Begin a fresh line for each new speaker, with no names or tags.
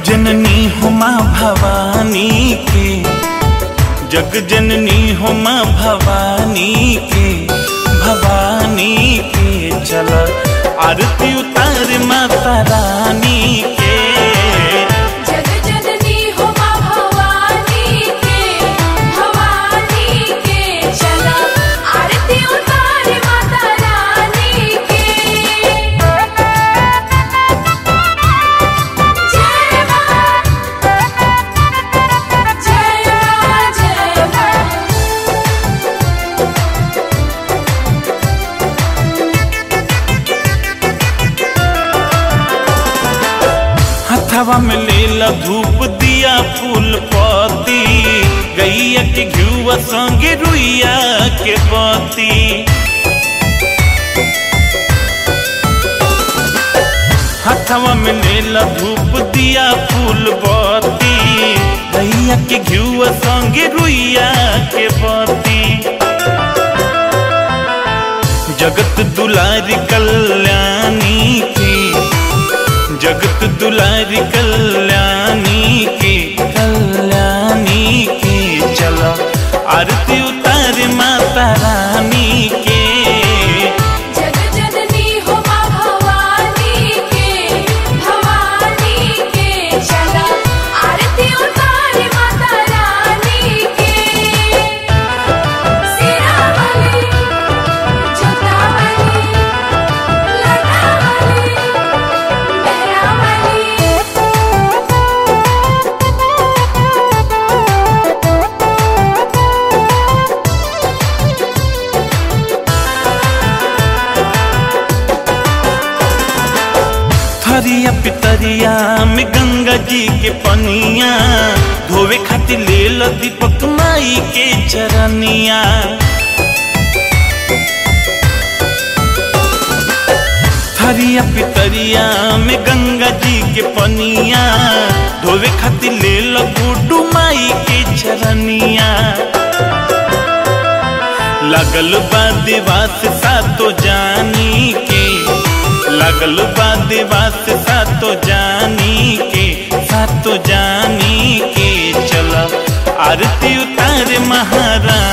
जननी हो माँ भवानी के जग जननी हो माँ भवानी के भवानी के चल आरती उतार माता रानी के
जग जननी हो माँ भवानी के भवानी के चला आरती उतार माता रानी के जय माँ जय माँ जय माँ
हथवा में लेला धूप दिया फूल पति गैया के घुआ संगे रुइया के बती हथवा में लेला धूप दिया फूल बती गैया के घुआ संगे रुइया के बती जगत दुलारी कल्याणी की जगत दुलारी कल्याणी की कल्याणी की चलो आरती उतार माता रानी के
जग जननी हो माँ भवानी के भवानी के चला आरती उतार माता रानी के सिरावली जोतावली लटावली
थरिया पितरिया में गंगा जी के पनिया धोवे खातिर ले लो दीपक माई के चरनिया थरिया पितरिया में गंगा जी के पनिया धोवे खातिर ले लो गुड्डू माई के चरनिया लगल बा दिवास सातो जानी के लगल बा दिवास सातो जानी के सातो जानी के चल आरती उतार महारानी